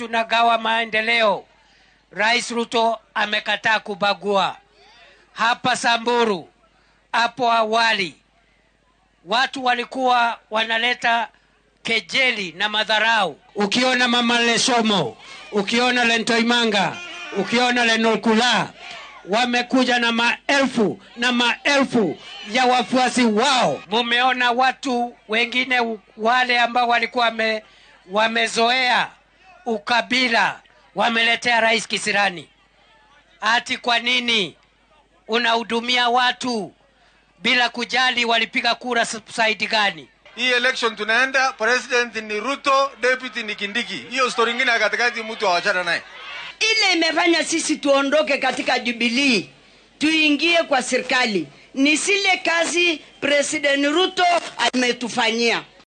tunagawa maendeleo, Rais Ruto amekataa kubagua. Hapa Samburu, hapo awali watu walikuwa wanaleta kejeli na madharau. Ukiona mama Lesomo, ukiona Lentoimanga, ukiona Lenolkula, wamekuja na maelfu na maelfu ya wafuasi wao. Mumeona watu wengine wale ambao walikuwa wame, wamezoea ukabila wameletea rais kisirani. Ati kwa nini unahudumia watu bila kujali walipiga kura saidi gani? Hii election tunaenda, president ni Ruto, deputy ni Kindiki. Hiyo story ingine ya katikati mtu awachana naye. Ile imefanya sisi tuondoke katika Jubilee tuingie kwa serikali ni zile kazi President Ruto ametufanyia.